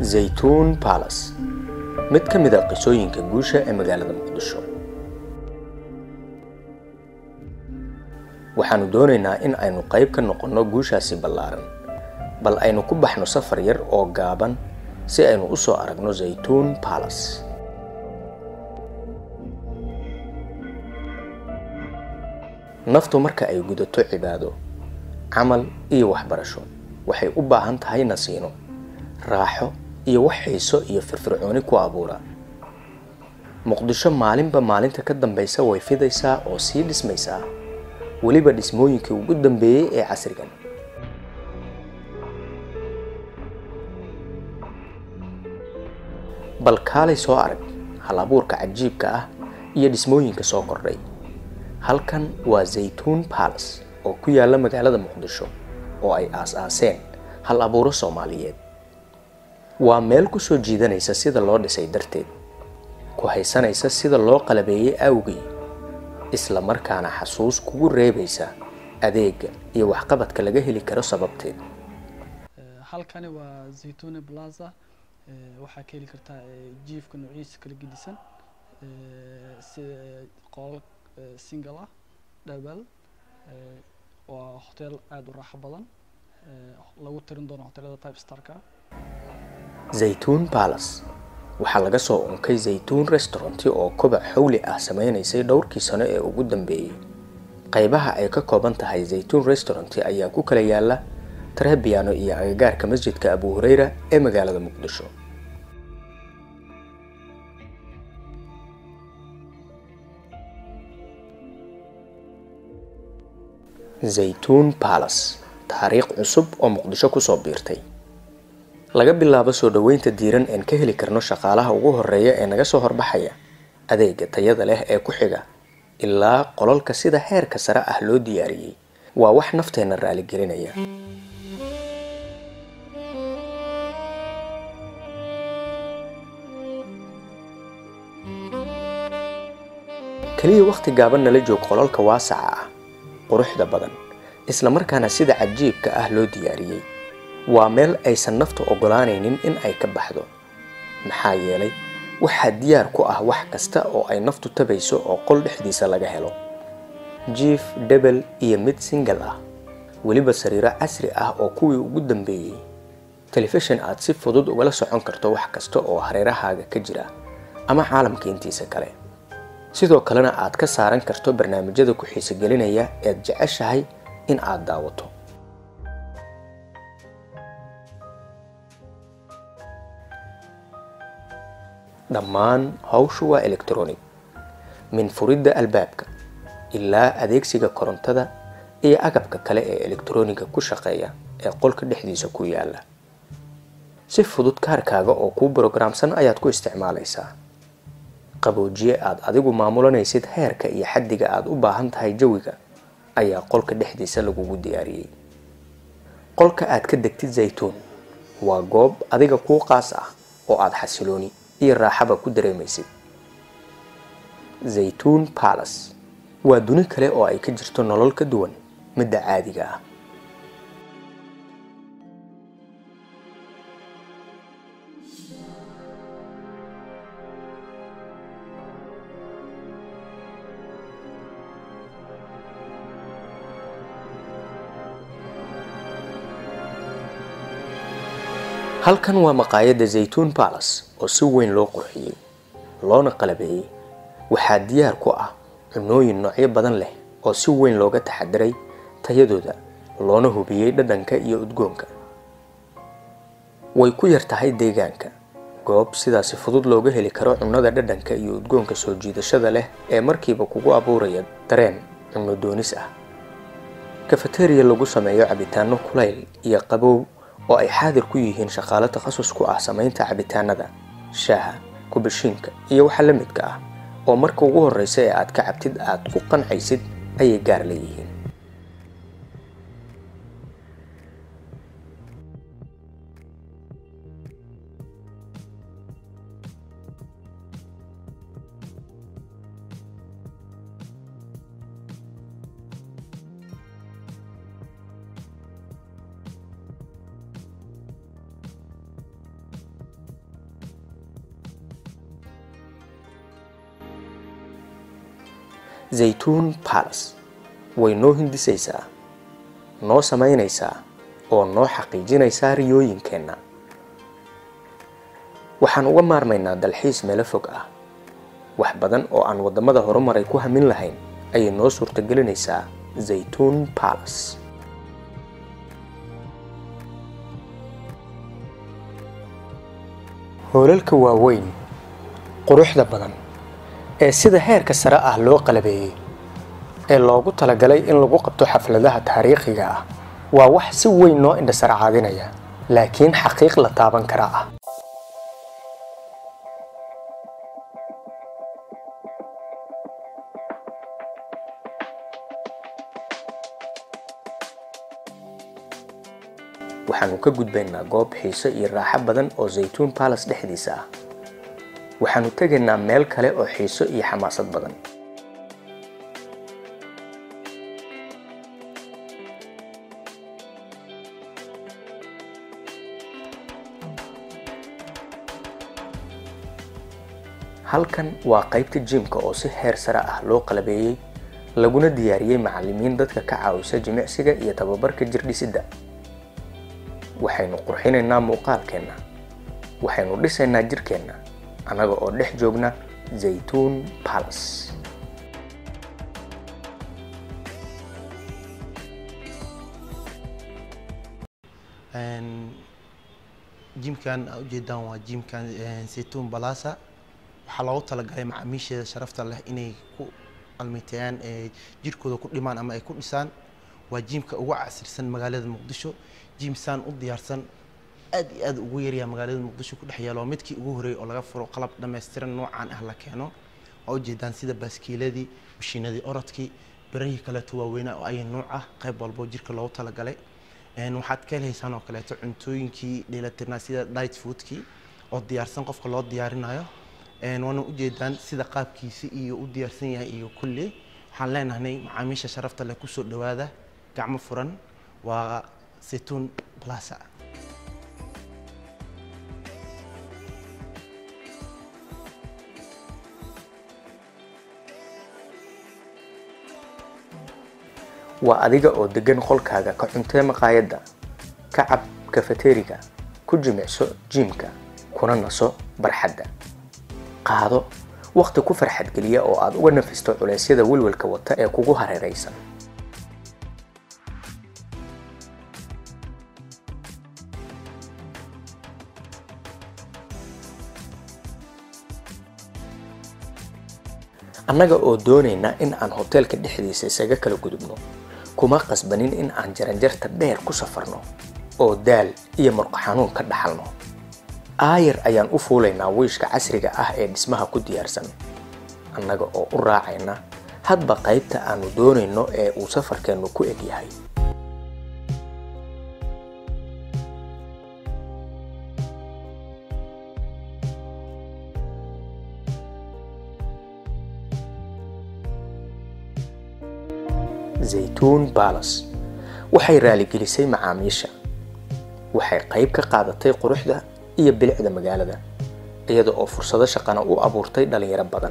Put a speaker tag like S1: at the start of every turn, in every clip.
S1: zaytuun balas mid ka mid a qisooyinka guusha ee magaalada muqdisho waxaannu doonaynaa in aynu qayb ka noqonno guushaasi ballaaran bal aynu ku baxno safar yar oo gaaban si aynu u soo aragno zaytuun balas naftu marka ay gudato cibaado camal iyo waxbarasho waxay u baahan tahay nasiino raaxo iyo wax xiiso iyo firfircooni ku abuura muqdisho maalinba maalinta ka dambaysa way fidaysaa oo sii dhismaysaa weliba dhismooyinkii ugu dambeeyey ee casrigan bal kaalay soo arag hal abuurka cajiibka ah iyo dhismooyinka soo kordhay halkan waa zaytuun balas oo ku yaala magaalada muqdisho oo ay aas-aaseen hal abuuro soomaaliyeed waa meel ku soo jiidanaysa sida loo dhisay darteed ku haysanaysa sida loo qalabeeyey awgii isla markaana xasuus kugu reebaysa adeega iyo waxqabadka laga heli karo sababteed
S2: halkani waa zaytune plaza waxaa ka heli kartaa jiifka noociisa kala gedisan sida qolal single ah dhabal waa hotel aada u raaxo badan lagu tirin doono hotelada type starka
S1: zaytuun balas waxaa laga soo unkay zaytuun restauranti oo kobac xawli ah sameynaysay dhowrkii sano ee ugu dambeeyey qaybaha ay ka kooban tahay zaytuun restauranti ayaa ku kala yaala trebiano iyo agagaarka masjidka abu hureyra ee magaalada muqdisho zaytuun balas taariikh cusub oo muqdisho kusoo biirtay laga bilaabo soo dhoweynta diiran een ka heli karno shaqaalaha ugu horeeya ee naga soo horbaxaya adeega tayada leh ee ku xiga ilaa qolalka sida heerka sare ah loo diyaariyey waa wax nafteenna raaligelinaya keliya wakhti gaaban nala joog qolalka waasaca ah quruxda badan isla markaana sida cajiibka ah loo diyaariyey waa meel aysan naftu ogolaanaynin in ay ka baxdo maxaa yeelay waxaa diyaar ku ah wax kasta oo ay naftu tabayso oo qol dhexdiisa laga helo jiif dhebel iyo mid singal ah weliba sariiro casri ah oo kuwii ugu dambeeyey telefishin aad si fudud ugala socon karto wax kasta oo hareerahaaga ka jira ama caalamka intiisa kale sidoo kalena aad ka saaran karto barnaamijyada ku xiisogelinaya eed jeceshahay in aad daawato dhammaan hawshu waa electronic min furidda albaabka ilaa adeegsiga korontada iyo agabka kale ee elektroniga ku shaqeeya ee qolka dhexdiisa ku yaala si fudud kaarkaaga oo kuu brogramsan ayaad ku isticmaalaysaa qaboojiye aad adigu maamulanaysid heerka iyo xaddiga aad u baahan tahay jawiga ayaa qolka dhexdiisa lagugu diyaariyey qolka aad ka degtid zaytuun waa goob adiga kuu qaas ah oo aad xasilooni iyo raaxaba ku dareemaysid zaytuun balas waa duni kale oo ay ka jirto nolol ka duwan midda caadiga ah halkan waa maqaayadda zaytuun balas oo si weyn loo qurxiyey loona qalabeeyey waxaa diyaar ku ah cunooyin noocyo badan leh oo si weyn looga taxadiray tayadooda loona hubiyey dhadhanka iyo udgoonka way ku yar tahay deegaanka goob sidaasi fudud looga heli karo cunnada dhadhanka iyo udgoonka soo jiidashada leh ee markiiba kugu abuuraya dareen cunno doonis ah kafateriya lagu sameeyo cabitaano kulayl iyo qabow oo ay xaadir ku yihiin shaqaalo takhasus ku ah samaynta cabitaanada shaaha kubashiinka iyo waxa la midka ah oo marka ugu horreysa ee aad ka cabtid aad ku qancaysid ayay gaar leeyihiin zaytuun balas way noo hindisaysaa noo samaynaysaa oo noo xaqiijinaysaa riyooyinkeenna waxaan uga maarmaynaa dalxiis meelo fog ah wax badan oo aan waddamada horumaray ku hamin lahayn ayay noo suurtagelinaysaa zaytuun balas hoolalka waaweyn quruxda badan ee sida heerka sare ah loo qalabeeyey ee loogu talagalay in lagu qabto xafladaha taariikhiga ah waa wax si weyn noo indhasarcaadinaya laakiin xaqiiq la taaban kara ah waxaanu ka gudbaynaa goob xiiso iyo raaxo badan oo zaytuun balas dhexdiisa ah waxaanu tegaynaa meel kale oo xiiso iyo xamaasad badan halkan waa qaybta jimka oo si heer sare ah loo qalabeeyey laguna diyaariyey macallimiin dadka ka caawisa jimicsiga iyo tababarka jirdhisidda waxaynu qurxinaynaa muuqaalkeenna waxaynu dhisaynaa jirkeenna annaga oo dhex joogna zaytuun balas
S3: jimkan aa ujeedaan waa jimkan saytuun balasa waxaa loogu talagalay macaamiisheeda sharafta leh inay ku almiteeyaan jirkooda ku dhimaan ama ay ku dhisaan waa jimka ugu casirsan magaalada muqdisho jimsaan u diyaarsan aad iyo aad ugu yaryaa magaalada muqdisho ku dhex yaalo waa midkii ugu horreeyay oo laga furo qalab dhammaystiran noocaan ah la keeno waa ujeedaan sida baaskiiladii mashiinadii orodkii birahii kaleeto waaweynaa oo ay nuuc ah qayb walbo jirka loogu talagalay waxaad ka helaysaan oo kaleeto cuntooyinkii dheelatirnaa sida diet foodkii oo diyaarsan qofka loo diyaarinayo waana ujeedaan sida qaabkiisi iyo u diyaarsan yahay iyo kulli waxaan leenahay macaamiisha sharafta leh kusoo dhawaada gacmo furan waa saytuun plaza
S1: waa adiga oo degan qolkaaga ka cuntee maqaayadda ka cab kafateriga ku jimicso jiimka kuna naso barxadda qaado wakhti ku farxad geliya oo aad uga nafisto culeysyada welwelka wata ee kugu hareeraysan annaga oo doonayna in aan hoteelka dhexdiisa isaga kala gudubno kuma qasbanin in aan jaranjarta dheer ku safarno oo daal iyo murqo xanuun ka dhaxalno aayar ayaan u fuulaynaa wiishka casriga ah ee dhismaha ku diyaarsan annaga oo u raacayna hadba qaybta aanu doonayno ee uu safarkeennu ku eg yahay zaytuun balas waxay raaligelisay macaamiisha waxay qayb ka qaadatay quruxda iyo bilicda magaalada iyada oo fursado shaqana u abuurtay dhalinyaro badan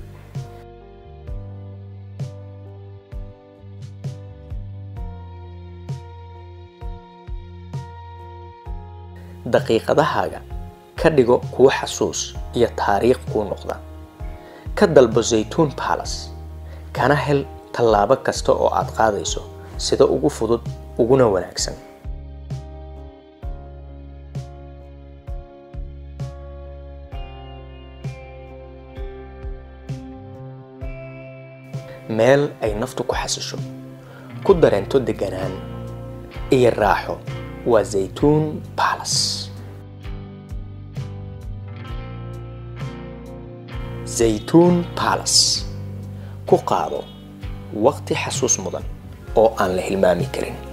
S1: daqiiqadahaaga ka dhigo kuwo xasuus iyo taariikh kuu noqda ka dalbo zaytuun balas kana hel tallaabo kasta oo aad qaadayso sida ugu fudud uguna wanaagsan meel ay naftu ku xasisho ku dareento deganaan iyo raaxo waa zaytuun balas zaytuun balas ku qaado waqti xasuus mudan oo aan la hilmaami karin